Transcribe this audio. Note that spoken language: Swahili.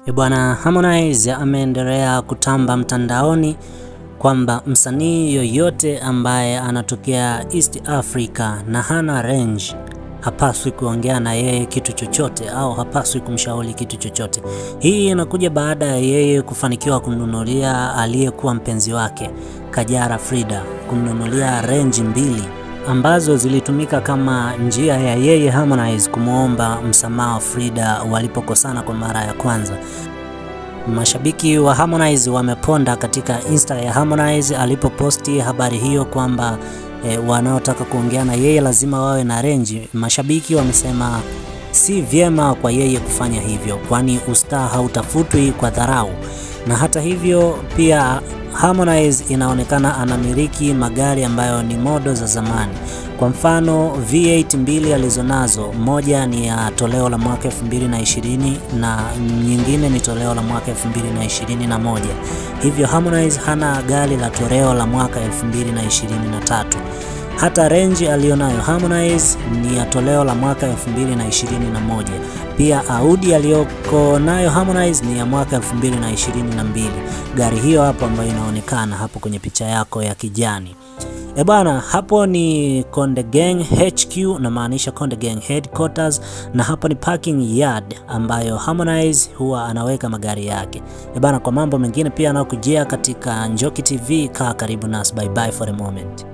E bwana, Harmonize ameendelea kutamba mtandaoni kwamba msanii yoyote ambaye anatokea East Africa na hana range hapaswi kuongea na yeye kitu chochote au hapaswi kumshauri kitu chochote. Hii inakuja baada ya yeye kufanikiwa kumnunulia aliyekuwa mpenzi wake Kajala Frida, kumnunulia range mbili ambazo zilitumika kama njia ya yeye Harmonize kumwomba msamaha Frida walipokosana kwa mara ya kwanza. Mashabiki wa Harmonize wameponda katika Insta ya Harmonize alipoposti habari hiyo kwamba e, wanaotaka kuongea na yeye lazima wawe na renji. Mashabiki wamesema si vyema kwa yeye kufanya hivyo, kwani ustaa hautafutwi kwa dharau. Na hata hivyo pia Harmonize inaonekana anamiliki magari ambayo ni modo za zamani. Kwa mfano V8 mbili alizonazo, moja ni ya toleo la mwaka 2020 na nyingine ni toleo la mwaka 2021. Hivyo Harmonize hana gari la toleo la mwaka 2023. Hata range aliyonayo Harmonize ni ya toleo la mwaka 2021. Pia Audi aliyoko nayo Harmonize ni ya mwaka 2022. Gari hiyo hapo ambayo inaonekana hapo kwenye picha yako ya kijani. E bana, hapo ni Konde Gang HQ, namaanisha Konde Gang headquarters, na hapo ni parking yard ambayo Harmonize huwa anaweka magari yake. E bana, kwa mambo mengine pia anakujia katika Njoki TV, kaa karibu nasi. Bye bye for the moment.